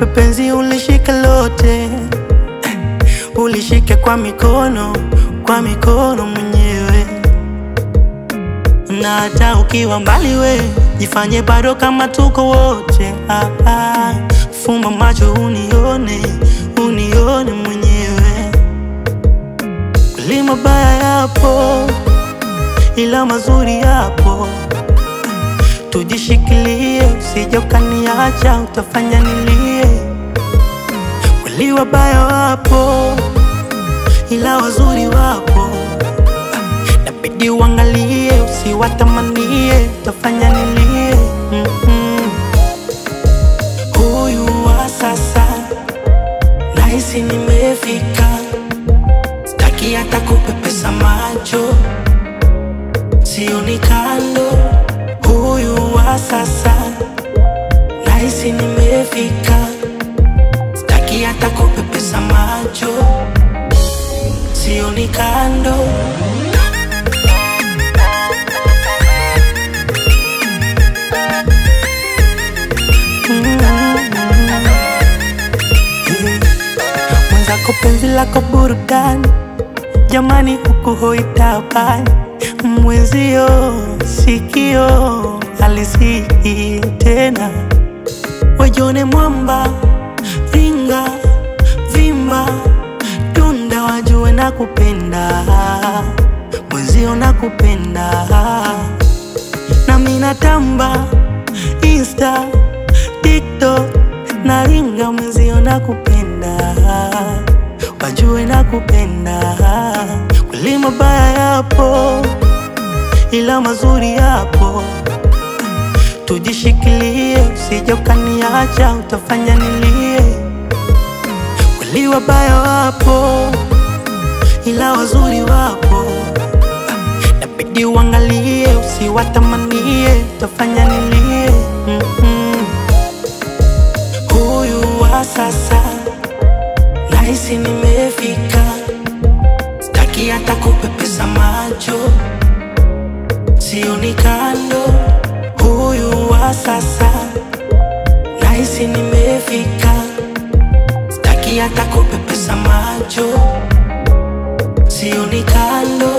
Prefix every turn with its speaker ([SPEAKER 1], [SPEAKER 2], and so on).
[SPEAKER 1] nikupe penzi ulishike lote ulishike kwa mikono kwa mikono mwenyewe na hata ukiwa mbali we jifanye bado kama tuko wote ah, ah. fumba macho unione unione mwenyewe kweli mabaya yapo ila mazuri yapo tujishikilie usije ukaniacha utafanya nilie kweli wabaya wapo ila wazuri wapo nabidi uangalie usiwatamanie utafanya nilie mm-hmm. huyu wa sasa nahisi nimefika staki hata kupepesa macho sioni kando huyu wa sasa nahisi nimefika staki hata kupepesa macho sioni kando mwenzako penzi lako burudani jamani huku hoitabani mwenzio sikio alisiki tena wajone mwamba ringa vimba tunda wajue na kupenda mwenzio na kupenda na minatamba insta tiktok na ringa mwenzio na kupenda wajue na kupenda kweli mabaya yapo ila mazuri yapo tujishikilie usije ukaniacha utafanya nilie kweli wabaya wapo ila wazuri wapo nabidi uangalie usiwatamanie utafanya nilie mm-hmm. huyu wa sasa nahisi nimefika staki hata kupepesa macho sioni kando huyu wa sasa nahisi nimefika staki hata kupepesa macho sioni kando